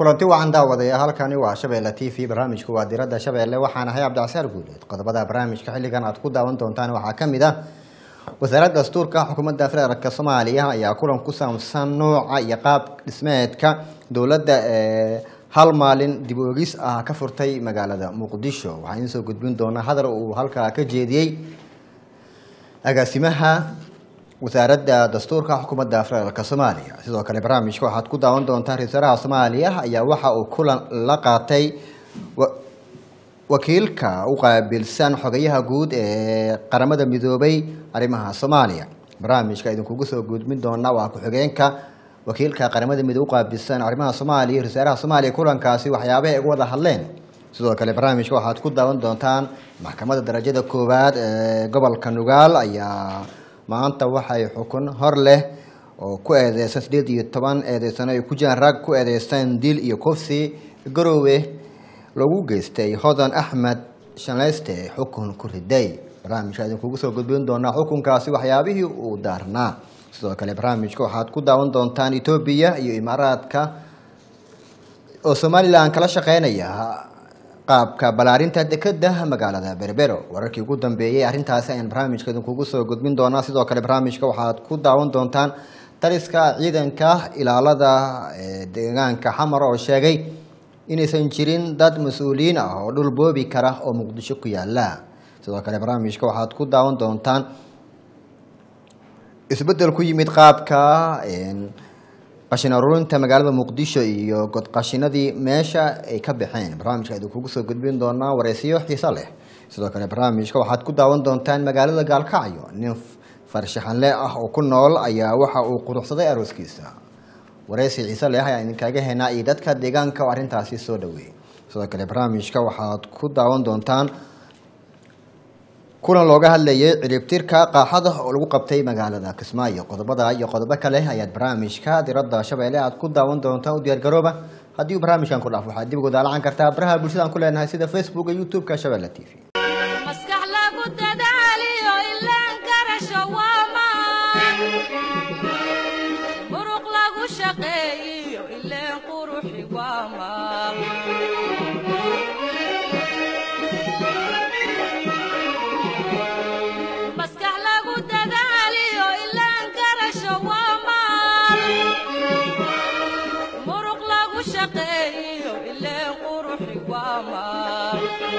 kulanti wacan daawadaya halkani waa shabeelle t v barnaamijku waa diradda shabeelle waxaan ahay cabdicasaar guuleed qodobada barnaamijka xilligan aad ku daawan doontaan waxaa ka mid ah wasaaradda dastuurka xukuumadda federaalk soomaaliya ayaa kulan ku saabsan nooca iyo qaab dhismeedka dowladda ee hal maalin dib oogis ah ka furtay magaalada muqdisho waxaan idiin soo gudbin doonaa hadal uu halkaa ka jeediyey agaasimaha wasaaradda dastuurka xukuumadda federaalk soomaaliya sidoo kale barnaamijka waxaad ku daawan doontaan ra-isul wasaaraha soomaaliya ayaa waxa uu kulan la qaatay wakiilka u qaabilsan xogayaha guud ee qaramada midoobay arrimaha soomaaliya barnaamijka idinkugu soo gudbin doona waa ku-xigeenka wakiilka qaramada midoobe uqaabilsan arrimaha soomaaliya ra-isul wasaaraha soomaaliya kulankaasi waxyaabaha ay uga wada hadleen sidoo kale barnaamijka waxaad ku daawan doontaan maxkamadda darajada koowaad ee gobolka nugaal ayaa maanta waxay xukun hor leh oo ku eedeysan sideed iyo toban eedeysano ay ku jiraan rag ku eedeysan dil iyo kufsi garoowe lagu geystay hodan axmed shanleyste xukun ku riday barnaamijka idinkugu soo gudbin doonaa xukunkaasi waxyaabihii uu daarnaa sidoo kale barnaamijka waxaad ku daawan doontaan etoobiya iyo imaaraadka oo somalilan kala shaqeynaya qaabka balaarinta dekeda magaalada berbero wararkii ugu dambeeyey arrintaasi ayaan barnaamijka idinkugu soo gudbin doonaa sidoo kale barnaamijka waxaad ku daawan doontaan taliska ciidanka ilaalada deegaanka xamar oo sheegay inaysan jirin dad mas-uuliyiin ah oo dhul boobi kara oo muqdisho ku yaala sidoo kale barnaamijka waxaad ku daawan doontaan isbeddel ku yimid qaabka qashin aruurinta magaalada muqdisho iyo godqashinadii meesha ay ka baxeen barnaamijka idinkugu soo gudbin doonaa wareysiyo xiiso leh sidoo kale barnaamijka waxaad ku daawan doontaan magaalada gaalkacyo nin farshaxanle ah oo ku nool ayaa waxa uu quruxsaday arooskiisa wareysi xiise leh ayaan idinkaga henaa iyo dadka deegaanka oo arrintaasi soo dhaweeyey sidoo kale barnaamijka waxaad ku daawan doontaan kulan looga hadlayay ciribtirka qaaxada oo lagu qabtay magaalada kismaayo qodobada iyo qodobo kale ayaad barnaamijka diradda shabeelle aad ku daawan doontaan u diyaargarooba haddii uu barnaamijkan ku dhaaf waxaad dib ugu daalacan kartaa baraha bulshadaan ku leenahay sida facebook iyo youtube-ka shabeelle t v maskax lagu dadaaliyo ilaan garasho waa maan muruq lagu shaqeeyiyo ileen quruxi waa maan maskax lagu dadaaliyo ilaan garasho waa maan muruq lagu shaqeeyiyo ileen quruxi waa maan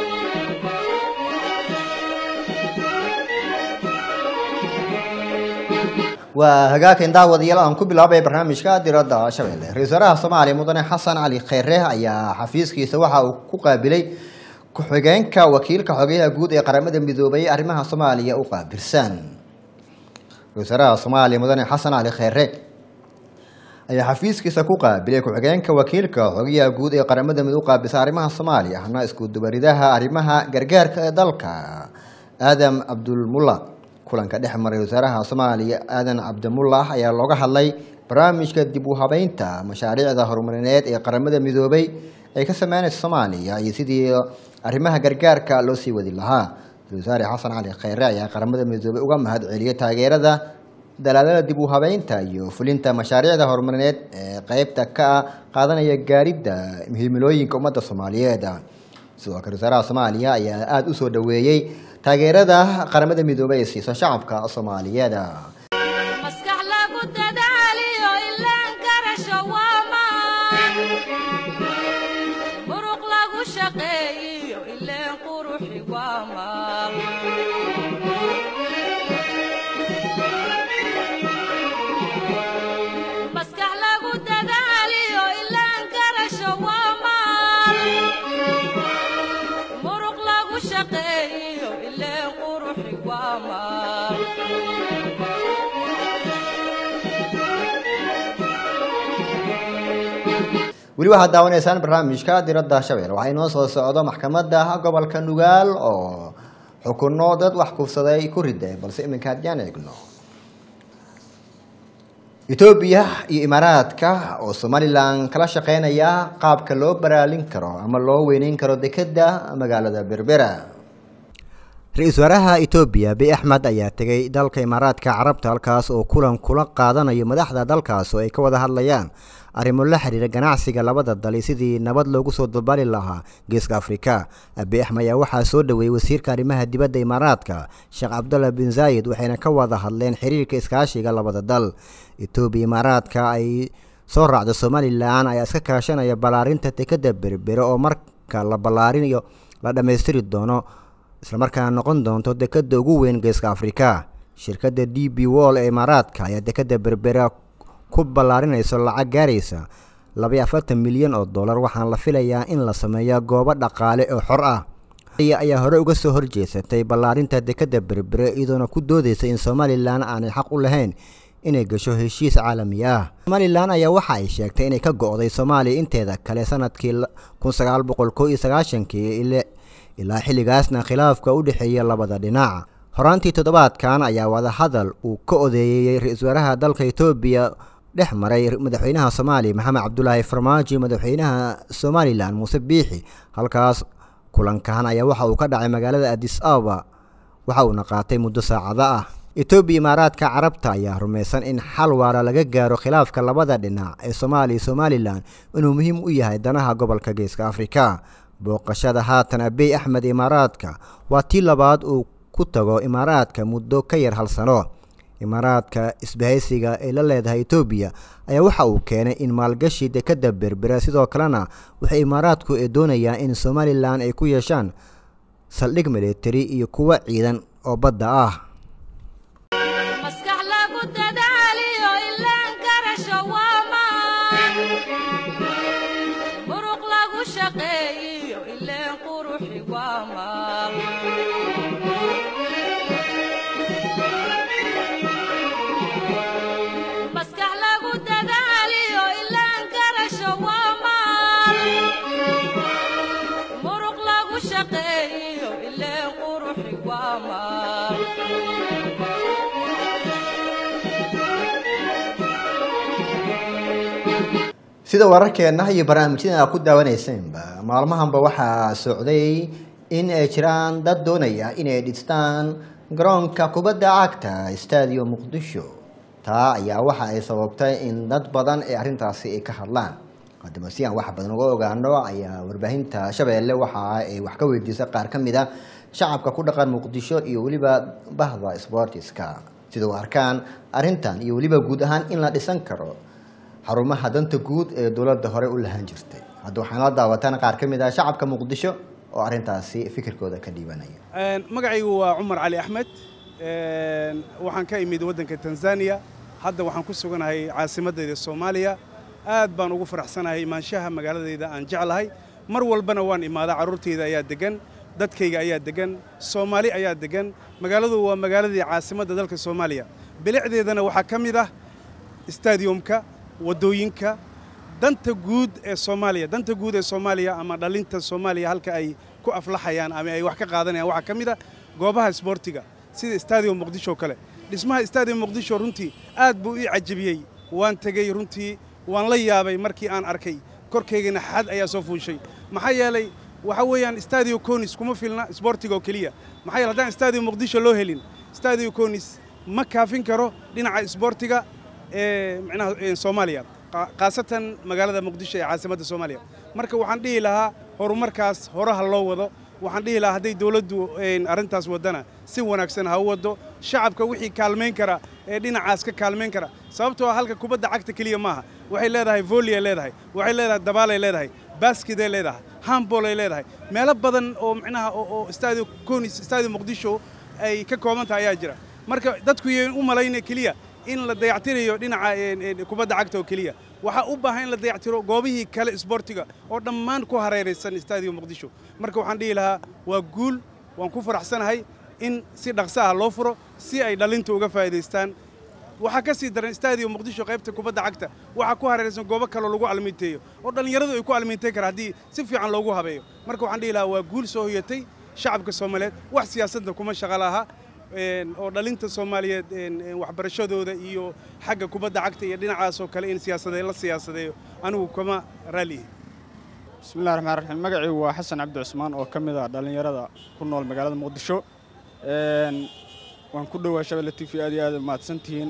waa hagaakan daawadayaal aan ku bilaabay barnaamijka diradda shabeelle ra-isul wasaaraha soomaaliya mudane xasan cali kheyre ayaa xafiiskiisa waxa uu ku qaabilay ku-xigeenka wakiilka xogeyaha guud ee qaramada midoobay arrimaha soomaaliya u qaabilsan ra-isul wasaaraha soomaaliya mudane xasan cali kheyre ayaa xafiiskiisa ku qaabilay ku-xigeenka wakiilka xogeyaha guud ee qaramada midoobe u qaabilsan arrimaha soomaaliya ahna isku dubaridaha arrimaha gargaarka ee dalka aadam cabdulmulla kulanka dhex maray wasaaraha soomaaliya aadan cabdimullah ayaa looga hadlay barnaamijka dib u habeynta mashaariicda horumarineed ee qaramada midoobay ay ka sameynaysa soomaaliya iyo sidii arrimaha gargaarka loo sii wadi lahaa ra-isul wasaare xasan cali kheyre ayaa qaramada midoobay uga mahad celiyay taageerada dalaadada dib u habeynta iyo fulinta mashaariicda horumarineed ee qeybta ka qaadanaya gaaridda muhiimilooyinka ummadda soomaaliyeed sidoo kale wasaaraha soomaaliya ayaa aada u soo dhaweeyey taageerada qaramada midoobey ee siiso shacabka soomaaliyeed maskax lagu dadaaliyo ilaan garasho waa maan muruq lagu shaqeeyiyo ileen quruxi waa maan maskax lagu dadaaliyo ilaan garasho waa maan muruq lagu shaqeeyiyo ileen quruxi waa maan weli waxaad daawanaysaan barnaamijka diradda shabeelle waxaa inoo soo socdo maxkamadda gobolka nugaal oo xukuno dad wax kufsaday ku riday balse iminka haddiyaan eegno etoobiya iyo imaaraadka oo somalilan kala shaqeynaya qaabka loo baraalin karo ama loo weyneyn karo dekeda magaalada berbera ra-iisul wasaaraha etoobiya abiy axmed ayaa tegey dalka imaaraadka carabta halkaas oo kulan kula qaadanayo madaxda dalkaas oo ay ka wada hadlayaan arrimo la xiriira ganacsiga labada dali sidii nabad loogu soo dabaali lahaa geeska afrika abiy axmed ayaa waxaa soo dhoweeyey wasiirka arrimaha dibadda imaaraadka sheekh cabdullah bin zaayid waxayna ka wada hadleen xiriirka iskaashiga labada dal etoobiya imaaraadka ay soo raacda somalilan ayaa iska kaashanaya ballaarinta dekadda berbere oo marka la ballaarinayo la dhammaystiri doono islamarkaana noqon doonto dekadda ugu weyn geeska afrika shirkadda d b wall ee imaaraadka ayaa dekadda berbera ku ballaarinayso lacag gaaraysa labaiyo afartan milyan oo dollar waxaana la filayaa in la sameeyo goobo dhaqaale oo xor ah ayaa hore uga soo horjeesatay ballaarinta dekadda berbere iyadoona ku doodeysa in somalilan aanay xaq u lahayn inay gasho heshiis caalami ah somalilan ayaa waxa ay sheegtay inay ka go-day soomaaliya inteeda kale sanadkii kun sagaal boqol koo iyo sagaashankii ilaa xilligaasna khilaafka u dhexeeya labada dhinac horaantii toddobaadkan ayaa wadahadal uu ka odeeyey ra-iisul wasaaraha dalka etoobiya dhex maray madaxweynaha soomaaliya maxamed cabdulaahi farmaajo madaxweynaha somalilan muuse biixi halkaas kulankan ayaa waxa uu ka dhacay magaalada adis ababa waxa uuna qaatay muddo saacado ah etoobiya imaaraadka carabta ayaa rumaysan in xal waara laga gaaro khilaafka labada dhinac ee soomaaliya iyo somalilan inuu muhiim u yahay danaha gobolka geeska afrika booqashada haatan abiy axmed imaaraadka waa tii labaad uu ku tago imaaraadka muddo ka yar hal sano imaaraadka isbahaysiga ay la leedahay etoobiya ayaa waxa uu keenay in maalgashi dekadda berbera sidoo kalena waxay imaaraadku ee doonayaan in somalilan ay ku yeeshaan saldhig militari iyo kuwo ciidan oo badda ah maskax lagu dadaaliyo ilaan garasho waa maan muruq lagu shaqeeyiyo ileen quruxi waa maal maskax lagu dadaaliyo ilaan garasho waa maal muruq lagu shaqeeyiyo ileen quruxi waa maal sida wararkeenna iyo barnaamijyadan aad ku daawanaysaenba maalmahanba waxaa socday in ay jiraan dad doonaya inay dhistaan garoonka kubadda cagta stadium muqdisho taa ayaa waxa ay sababtay in dad badan ee arrintaasi ay ka hadlaan haddaba si aan wax badan uga ogaano ayaa warbaahinta shabeelle waxa ay wax ka weydiisay qaar ka mid a shacabka ku dhaqan muqdisho iyo weliba bahda sportiska sida u arkaan arrintan iyo weliba guud ahaan in la dhisan karo xarumaha danta guud ee dowladda hore u lahaan jirtay hadda waxaan la daawataan qaar ka mid ah shacabka muqdisho oo arrintaasi fikirkooda ka dhiibanaya magacaygu waa cumar cali axmed waxaan ka imid waddanka tanzaniya hadda waxaan ku suganahay caasimadayda soomaaliya aad baan ugu faraxsanahay imaanshaha magaaladayda aan jeclahay mar walbana waan imaadaa carruurtayda ayaa degan dadkayga ayaa degan soomaali ayaa degan magaaladu waa magaaladii caasimadda dalka soomaaliya bilicdeedana waxaa ka mid ah stadiumka waddooyinka danta guud ee soomaaliya danta guud ee soomaaliya ama dhalinta soomaaliya halka ay ku aflaxayaan ama ay wax ka qaadanayaan waxaa ka mid ah goobaha isboortiga sida stadium muqdisho kale dhismaha stadium muqdisho runtii aad buu ii cajabiyey waan tegey runtii waan la yaabay markii aan arkay korkaygana xad ayaa soo fuushay maxaa yeelay waxa weeyaan stadio conis kuma filna isboortiga oo keliya maxaa yeele haddaan stadio muqdisho loo helin stadio conis ma kaafin karo dhinaca isboortiga ee micnaha soomaaliya khaasatan magaalada muqdisho ee caasimadda soomaaliya marka waxaan dhihi lahaa horumarkaas horaha loo wado waxaan dhihi lahaa hadday dawladdu arrintaas waddana si wanaagsan ha u waddo shacabka wixii kaalmayn kara ee dhinacaas ka kaalmayn kara sababtoo ah halka kubadda cagta keliya maaha waxay leedahay volley ay leedahay waxay leedahay dabaalay leedahay baskiday leedahay handball ay leedahay meelo badan oo micnaha oo stadio conis stadio muqdisho ay ka kooban tahay ayaa jira marka dadku yeen u malayna keliya in la dayactirayo dhinaca kubadda cagta oo keliya waxaa u baahan in la dayactiro goobihii kale isboortiga oo dhammaan ku hareeraysan stadio muqdisho marka waxaan dhihi lahaa waa guul waan ku faraxsanahay in si dhaqso ah loo furo si ay dhalinta uga faa'iidaystaan waxaa ka sii daran stadio muqdisho qaybta kubadda cagta waxaa ku hareeraysan goobo kaloo lagu almiinteeyo oo dhallinyaradu ay ku almiintayn kara haddii si fiican loogu habeeyo marka waxaan dhihi lahaa waa guul soo hoyatay shacabka soomaaliyeed wax siyaasadda kuma shaqa laha oo dhalinta soomaaliyeed waxbarashadooda iyo xagga kubadda cagta iyo dhinacaasoo kale in siyaasadee la siyaasadeeyo anigu kama raalihi bismillahi raxmaan raxiim magacaygu waa xasan cabdi cusmaan oo ka mid ah dhallinyarada ku nool magaalada muqdisho waan ku dhowaa shabelle t v aad iyo aad mahadsantihiin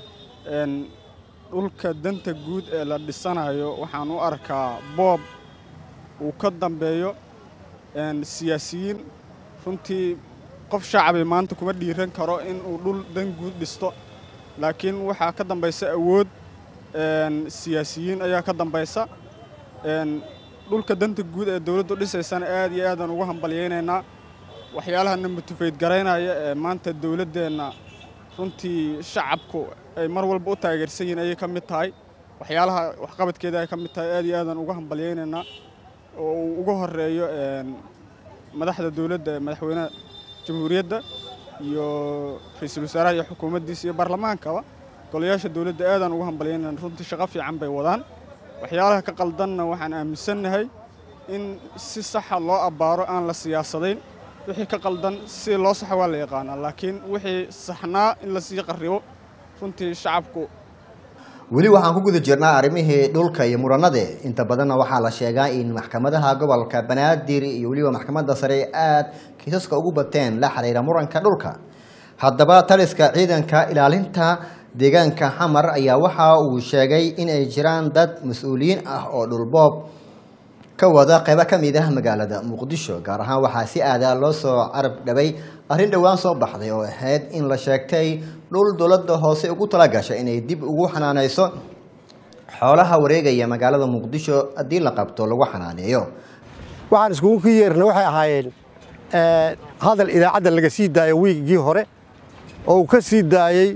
dhulka danta guud ee la dhisanayo waxaan u arkaa boob uu ka dambeeyo siyaasiyiin runtii qof shacabi maanta kuma dhiiran karo inuu dhul dan guud dhisto laakiin waxaa ka dambaysa awood siyaasiyiin ayaa ka dambaysa dhulka danta guud ee dawladdu dhisaysana aad iyo aadaan ugu hambalyaynaynaa waxyaalaha namatufayd garaynaya ee maanta dawladdeenna runtii shacabku ay mar walba u taageersan yihiin ayay ka mid tahay waxyaalaha waxqabadkeeda ay ka mid tahay aad iyo aadaan ugu hambalyaynaynaa oo uu ugu horeeyo madaxda dawladda ee madaxweynaha jamhuuriyadda iyo ra-iisul wasaaraha iyo xukuumaddiisa iyo baarlamaankaba golayaasha dawladda aadaan ugu hambalyaynayna runtii shaqo fiican bay wadaan waxyaalaha ka qaldanna waxaan aaminsannahay in si saxa loo abbaaro aan la siyaasadayn wixii ka qaldan si loo saxo waa la yaqaanaa laakiin wixii saxnaa in la sii qarribo runtii shacabku weli waxaan ku guda jirnaa arrimihii dhulka iyo muranade inta badanna waxaa la sheegaa in maxkamadaha gobolka banaadir iyo weliba maxkamadda sare aad kiisaska ugu bateen la xiriira muranka dhulka haddaba taliska ciidanka ilaalinta deegaanka xamar ayaa waxa uu sheegay in ay jiraan dad mas-uuliyiin ah oo dhulboob ka wada qaybo ka mid ah magaalada muqdisho gaar ahaan waxaa si aadaa loo soo carab dhabay arrin dhowaan soo baxday oo ahayd in la sheegtay dhul dowladda hoose ugu talagashay inay dib ugu xanaaneyso xoolaha wareegaya magaalada muqdisho haddii la qabto lagu xanaaneeyo waxaan iskugu ka yeerna waxay ahaayeen hadal idaacadda laga sii daayay wiigii hore oo uu ka sii daayey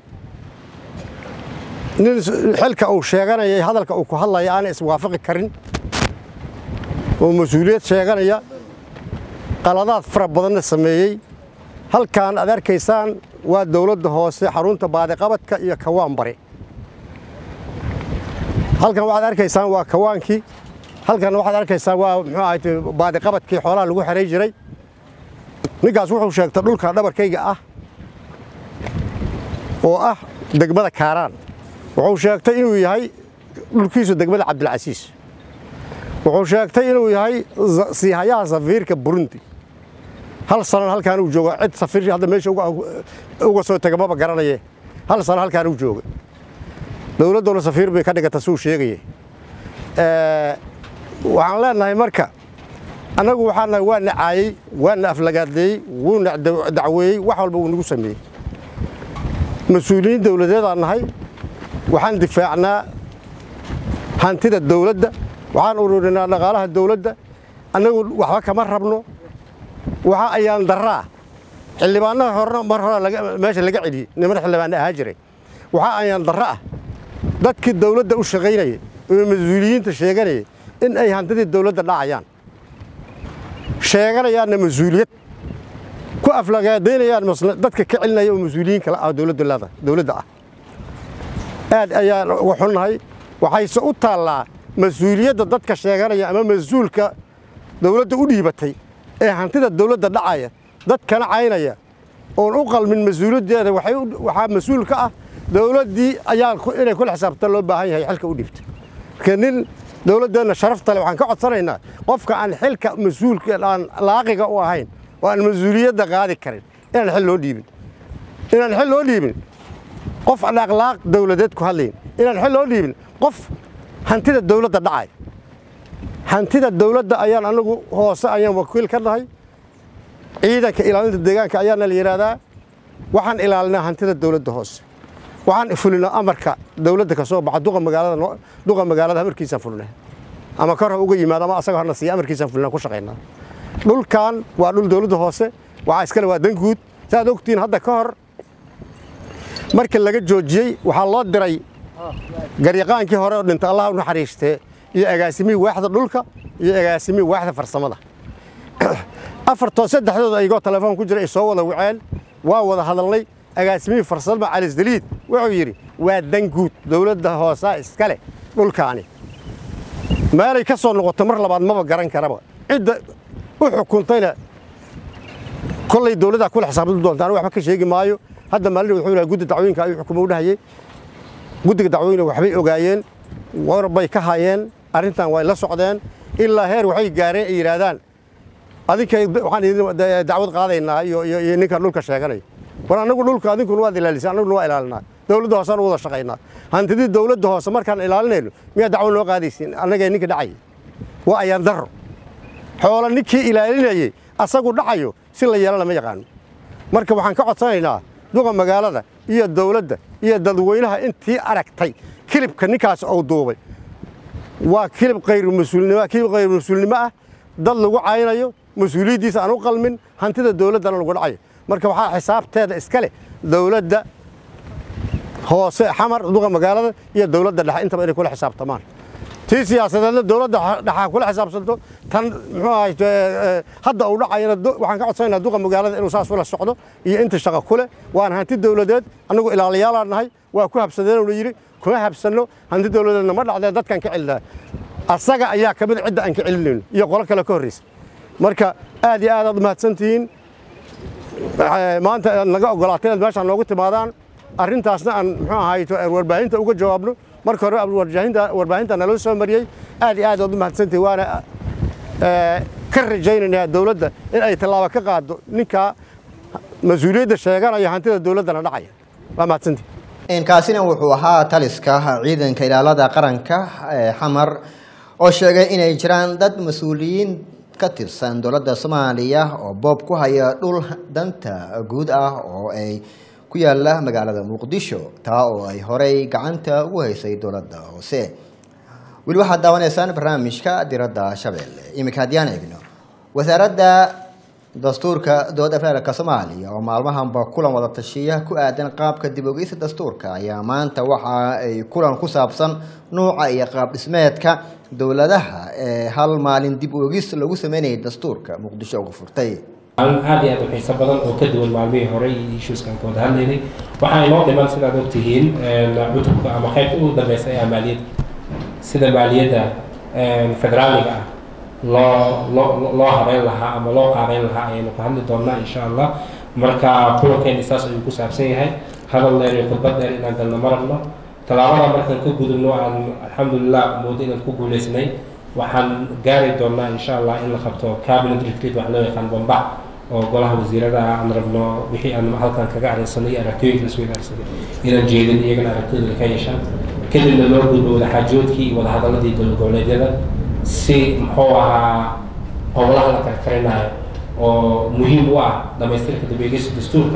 nin xilka uu sheeganayay hadalka uu ku hadlaya aanay iswaafaqi karin oo mas-uuliyad sheeganaya qaladaad fara badanna sameeyey halkan aad arkaysaan waa dawladda hoose xarunta baadiqabadka iyo kawaan bari halkan waxaad arkaysaan waa kawaankii halkan waxaad arkaysaan waa muxuu ahayd baadiqabadkii xoolaha lagu xeray jiray ninkaas wuxuu sheegtay dhulka dhabarkayga ah oo ah degmada kaaraan wuxuu sheegtay inuu yahay dhulkiisu degmada cabdilcasiis wuxuu sheegtay inuu yahay siihayaha safiirka burundi hal sanan halkaan uu jooga cid safiir hadda meesha uga soo tega maba garanaye hal sano halkaan uu jooga dowladduna safiir bay ka dhigata suu sheegaya waxaan leenahay marka annagu waxaan nahay waa na caayey waa na aflagaadeeyey wuu na dacweeyey wax walba wuu nagu sameeyey mas-uuliyiin dowladeedaan nahay waxaan difaacnaa hantida dowladda waxaan ururinaa dhaqaalaha dowladda annagu waxba kama rabno waxa ayaan daraa xildhibaanada horena mar hore meesha laga celiyey niman xildhibaana ahaa jiray waxa ayaan darra ah dadkii dowladda u shaqaynaya oo mas-uuliyiinta sheeganaya in ay hantidii dowladda dhacayaan sheeganayaanna mas-uuliyad ku aflagaadaynayaan dadka ka celinaya oo mas-uuliyiin kale ah dowladda ah aad ayaan uga xunnahay waxayse u taallaa mas-uuliyadda dadka sheeganaya ama mas-uulka dowladda u dhiibatay ee hantida dowladda dhacaya dadkana caynaya oon u qalmin mas-uuliyaddeeda waxaa mas-uul ka ah dowladdii ayaa inay kula xisaabta loo baahan yahay xilka u dhiibta marka nin dowladdeenna sharaftale waxaan ka codsanaynaa qofka aan xilka mas-uulka aan laaqiga u ahayn oo aan mas-uuliyadda qaadi karin inaan xil loo dhiibin inaan xil loo dhiibin qof aan akhlaaq dowladeed ku hadlayn inaan xil loo dhiibin qof hantida dowladda dhacay hantida dowladda ayaan anagu hoose ayaan wakiil ka nahay ciidanka ilaalinta deegaanka ayaana la yidhaahdaa waxaan ilaalinaa hantida dowladda hoose waxaan fulinaa amarka dowladda ka soo baxa duqa magaalada duqa magaalada amarkiisaan fulinaa ama kor ha uga yimaado ama asaga horna siiya amarkiisaan fulinaa ku shaqaynaa dhulkan waa dhul dowladda hoose waxaa iskale waa dan guud saaad ogtihiin hadda ka hor markii laga joojiyey waxaa loo diray garyaqaankii hore oo dhintay allah u naxariistee iyo agaasimihii waaxda dhulka iyo agaasimihii waaxda farsamada afartoo saddexdooda ayagoo telefoon ku jira ay soo wada waceen waa wada hadalnay agaasimihii farsamada calisdaliid wuxuu yidhi waa dan guud dowladda hoosaa iskale dhulkaani meelay ka soo noqoto mar labaad maba garan karaba cidda u xukuntayna kollay dowladdaa kula xisaabtami doonta anigu waxba ka sheegi maayo hadda maalin wuxuu lahaa guddi dacwooyinka ayuu xukumo u dhahayey guddiga dacwooyinka waxbay ogaayeen war bay ka hayeen arrintan way la socdeen ilaa heer waxay gaareen ay yidhaahdaan adinkay waxaan idin dacwad qaadaynaa iyo iyo iyo ninka dhulka sheeganaya war annagu dhulka adinkuna waad ilaalisay annaguna waa ilaalinaa dowladda hoosaan u wada shaqaynaa hantidii dowladda hoose markaan ilaalinayno miyaa dacwo noo qaadaysiin annagee ninka dhacayay waa ayaan darro xoolo ninkii ilaalinayey asagu dhacayo si la yeelana ma yaqaano marka waxaan ka codsanaynaa duqa magaalada iyo dowladda iyo dadweynaha intii aragtay kilibka ninkaas ou duubay waa kilib khayru mas-uulnimo kilib khayru mas-uulnimo ah dad lagu caynayo mas-uuliyaddiisa aan u qalmin hantida dowladdana lagu dhacayo marka waxaa xisaabteeda iska leh dowladda hoose xamar duqa magaalada iyo dowladda dhexe intaba inay kula xisaabtamaan tii siyaasadeedna dowladda dhexa kula xisaabsanto tan muxuu ahay hadda uu dhacayana waxaan ka codsanaynaa duqa magaalada inuu saas ula socdo iyo inta shaqo kule waan hanti dowladeed annagu ilaaliyaalaan nahay waa ku habsadeen la yidhi kuma habsanno hanti dowladeedna ma dhacdee dadkaan ka celinaa asaga ayaa ka mid cidda aan ka celinayno iyo qolo kale ka horreysa marka aad iyo aad aad umahadsantihiin maanta aad naga ogolaatay inaad meeshaan noogu timaadaan arrintaasna aan muxuu ahay warbaahinta uga jawaabno marka hore warbaahinta naloo soo mariyey aad iyo aad aad u mahadsantihiin waana ka rajaynaynaa dowladda in ay tallaabo ka qaado ninkaa mas-uuliyadda sheeganaya hantida dowladdana dhacaya waa mahadsantihin kaasina wuxuu ahaa taliska ciidanka ilaalada qaranka ee xamar oo sheegay inay jiraan dad mas-uuliyiin ka tirsan dowladda soomaaliya oo boob ku haya dhul danta guud ah oo ay ku yaala magaalada muqdisho taa oo ay horey gacanta ugu haysay dowladda hoose weli waxaad daawanaysaan barnaamijka diradda shabeelle iminka haddiyaan eegno wasaaradda dastuurka dowladda federaalk soomaaliya oo maalmahanba kulan wada tashiya ku aadan qaabka dib ogeysa dastuurka ayaa maanta waxa ay kulan ku saabsan nuuca iyo qaab dhismeedka dowladaha ee hal maalin dib ogis lagu sameynayay dastuurka muqdisho uga furtay maalin aad iyo aad u xiiso badan oo ka duwan maalmihii hore iyo issueskan ka wada hadlaynay waxaa inoo dhiman sidaad ogtihiin cutubka ama qaybta ugu dambeysa ee maaliyadda sida maaliyadda federaaliga ah loo loo loo habeyn lahaa ama loo qaabeyn lahaa ayaynu ka hadli doonnaa insha allah marka kulankeeni saas ayuu ku saabsan yahay hadal dheer iyo khudbad dheer inaan galno ma rabno tallaabada markaan ka gudubno aan alxamdulilah moodo inaan ku guuleysnay waxaan gaari doonnaa insha allah in la qabto cabinet retreat wax loo yaqaan bambac oo golaha wasiirada ah aan rabno wixii aan halkan kaga arrinsanay aragtooyinka lasoo ilaarsaday inaan jeedin iyagana aragtidooda ka yeeshaan kadibna loo gudbo wadaxaajoodkii iyo wadahadaladii dowlad goboleedyada si muxuu ahaa howlaha la karkarinayo oo muhiim u ah dhamaystirka dabeegeysa dastuurka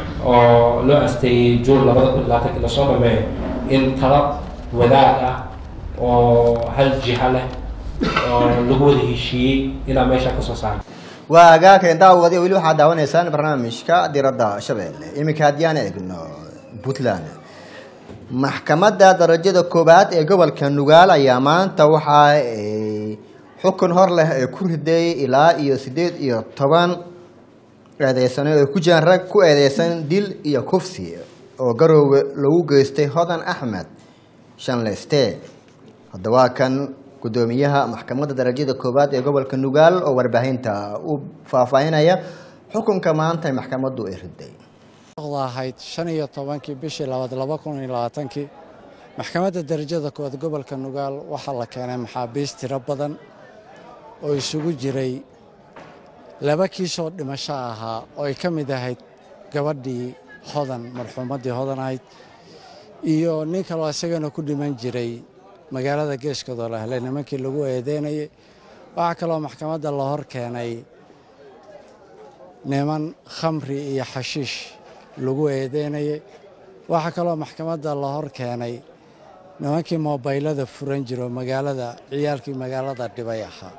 oo loo asteeyey juun labada kun labaatanki lasoo dhameeyo in tala wadaag ah oo hal jiha leh oo lagu wada heshiiyey inaa meesha kasoo saaro waa agaakeen daawadi weli waxaad daawanaysaan barnaamijka diradda shabeelle iminka haddiyaan eegno puntland maxkamadda darajada koowaad ee gobolka nugaal ayaa maanta waxa ay xukun hor leh ee ku riday ilaa iyo siddeed iyo toban eedeysano ay ku jiraan rag ku eedeysan dil iyo kufsi oo garoowe lagu geystay hodan axmed shanleste haddaba kan gudoomiyaha maxkamadda darajada koowaad ee gobolka nugaal oo warbaahinta u faahfaahinaya xukunka maanta ee maxkamaddu ay riday ahayd shan iyo tobankii bishii labaad laba kun iyo labaatankii maxkamadda darajada koowaad gobolka nugaal waxaa la keenay maxaabiist tiro badan oo isugu jiray laba kiisoo dhimasho ahaa oo ay ka mid ahayd gabadhii hodan marxuumaddii hodan ahayd iyo nin kaloo isagana ku dhiman jiray magaalada geeskadoo la helay nimankii lagu eedeynayay waxaa kaloo maxkamadda la hor keenay niman khamri iyo xashiish lagu eedeynayay waxaa kaloo maxkamadda la hor keenay nimankii moobaylada furan jiro magaalada ciyaalkii magaalada dhibay ahaa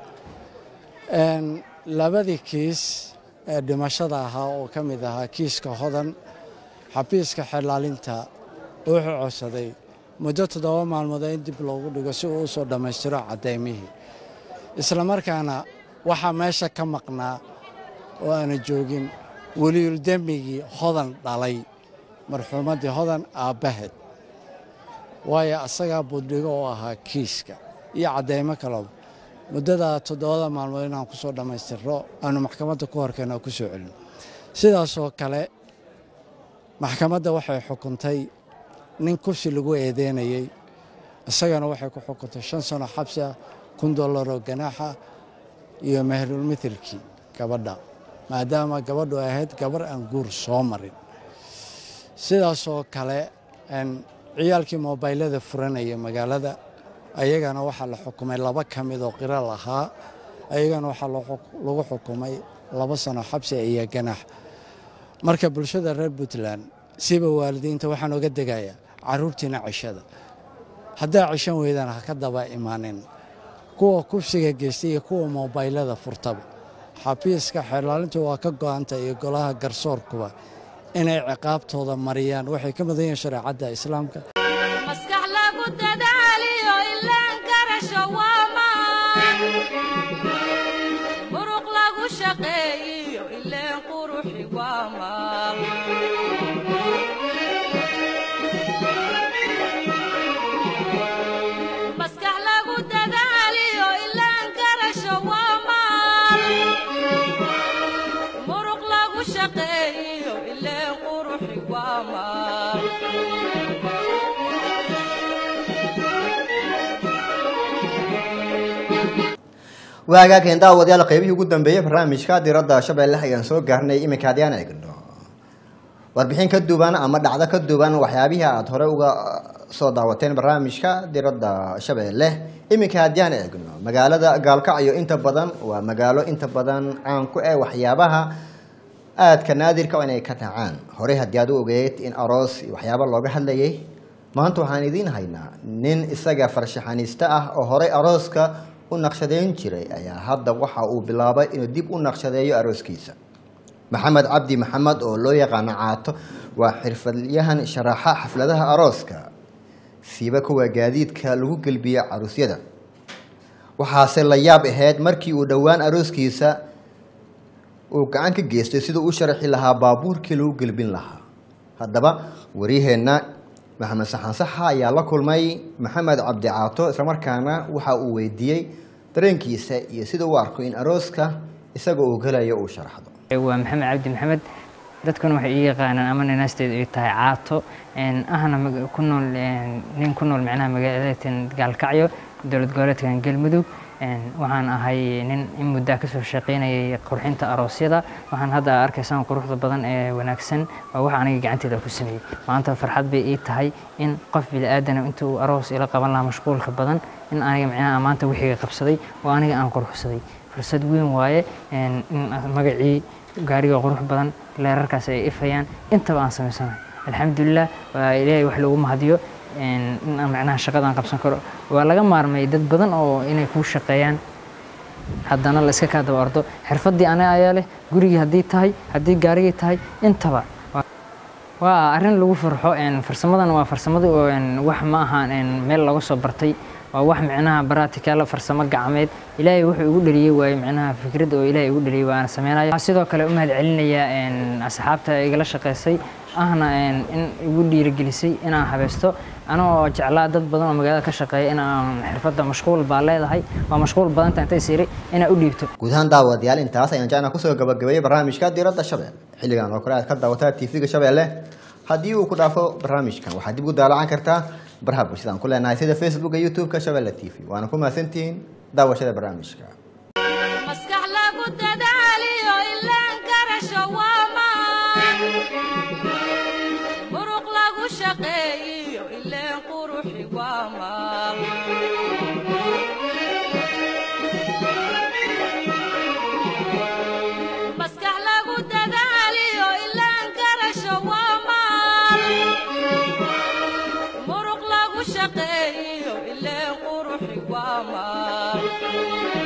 labadii kiis ee dhimashada ahaa oo ka mid ahaa kiiska hodan xabiiska xelaalinta wuxuu codsaday muddo toddoba maalmood in dib loogu dhigo si uu u soo dhammaystiro caddaymihii isla markaana waxaa meesha ka maqnaa oo aana joogin weliyul dembigii hodan dhalay marxuumaddii hodan aabbaheed waayo asagaa buddhigo oo ahaa kiiska iyo caddaymo kaleba muddada toddobada maalmood inaan ku soo dhammaystirro aanu maxkamadda ku horkeenno oo ku soo celino sidaasoo kale maxkamadda waxay xukuntay nin kursi lagu eedeynayey isagana waxay ku xukuntay shan sano xabsi ah kun dollar oo ganaaxa iyo mahlulmithilkii gabadha maadaama gabadhu ay ahayd gabar aan guur soo marin sidaasoo kale een, ciyaalkii moobaylada furanaya magaalada ayagana waxaa la xukumay laba ka mid oo qiro lahaa ayagana waxaa loo xuk- lagu xukumay laba sano xabsi iyo ganax marka bulshada reer puntland siba waalidiinta waxaan oga degayaa caruurtiina cishada haddaa cishan weydaan ha ka daba imaanin kuwa kufsiga geystay iyo kuwa moobaylada furtaba xafiiska xeerlaalintu waa ka go'anta iyo golaha garsoorkuba inay ciqaabtooda mariyaan waxay ka mudan yihiin shareecadda islaamka maskax lagu dadaaliyo ilaan garasho waa maan muruq lagu shaqeeyiyo ileen quruxi waa maal maskax lagu dadaaliyo ilaan garasho waa maal muruq lagu shaqeeyiyo ileen quruxi waa maal waagaageen daawadayaal qaybihii ugu dambeeyey barnaamijka diradda shabeelle ayaan soo gaarnay iminka haddii aan eegno warbixin ka duwan ama dhacdo ka duwan waxyaabihii aada hore uga soo daawateen barnaamijka diradda shabeelle iminka haddii aan eegno magaalada gaalkacyo inta badan waa magaalo inta badan caan ku eh waxyaabaha aadka naadirka oo inay ka dhacaan horey haddii aad u ogeyd in aroos iyo waxyaaba looga hadlayay maanta waxaan idiin haynaa nin isaga farshaxaniiste ah oo horey arooska u naqshadeyn jiray ayaa hadda waxa uu bilaabay inuu dib u naqshadeeyo arooskiisa maxamed cabdi maxamed oo loo yaqaano caato waa xirfadyahan sharaxa xafladaha arooska siiba kuwa gaadiidka lagu gelbiya caruusyada waxaase la yaab ahayd markii uu dhowaan arooskiisa uu gacan ka geystay siduu u sharaxi lahaa baabuurkii lagu gelbin lahaa haddaba wariyaheenna maxamed saxan saxa ayaa la kulmay maxamed cabdi caato islamarkaana waxa uu weydiiyey dareenkiisa iyo sida uu arko in arooska isaga uu gelayo uu sharaxdo waa maxamed cabdi maxamed dadkuna waxay ii yaqaanaan ama ninaasteedu ay tahay caato een, ahna mag- ku nool een, nin ku nool macnaha magaalada gaalkacyo dowlad goboleedkan galmudug een, waxaan ahay nin in muddaa kasoo shaqaynayay qurxinta aroosyada waxaan hadda arkaysaan quruxda badan ee wanaagsan waa wax aniga gacanteeda ku sameeyey maanta farxad bay ii tahay in qof bini'aadana inta uu aroos ila qaban lahaa mashquulka badan in aniga macnaha maanta wixiga qabsaday oo aniga aan quruxsaday fursad weyn waaye een, in magacii gaariga qurux badan leerarkaas ay ifayaan intaba aan samaysanahay alxamdulilah waa ilaahay wax loogu mahadiyo een, in aan macnaha shaqadaan qabsan karo waa laga maarmay dad badan oo inay kuu shaqeeyaan haddana la iska kaa daba ordo xirfaddii aniga ayaa leh gurigii haddii tahay haddii gaarigii tahay intaba Waa- waa arrin lagu farxo een, farsamadan waa farsamada oo een, wax ma ahaan een, meel laga soo bartay waa wax micnaha baraticaala farsamo gacmeed ilaahay wuxuu igu dhaliyey waaye micnaha fikrad oo ilaahay igu dhaliyey waana sameynaya waxaan sidoo kale u mahad celinayaa een, asxaabta igala shaqeysay ahna een, in igu dhiirigelisay inaan habaysto anoo jeclaa dad badan oo magaalada ka shaqeeya inaan xirfadda mashquul baa leedahay waa mashquul badanta intay siiri inaa u dhiibto guud ahaan daawadayaal intaas ayaan jecnaa kusoo gabagabeeyey barnaamijka diradda shabeelle xilligan oo kale aad ka daawataa tv-ga shabeelle haddii uu ku dhaafo barnaamijkan waxaad dib u daalacan kartaa baraha bulshada aan ku leenahay sida facebooka youtube-ka shabeelle t v waana ku mahadsantihiin daawashada barnaamijka maskax lagu dadaaliyo ilaan garasho waa maan muruq lagu shaqeeyiyo ileen quruxi waa maal maskax lagu dadaaliyo ilaan garasho waa maal muruq lagu shaqeeyiyo ileen quruxi waa maal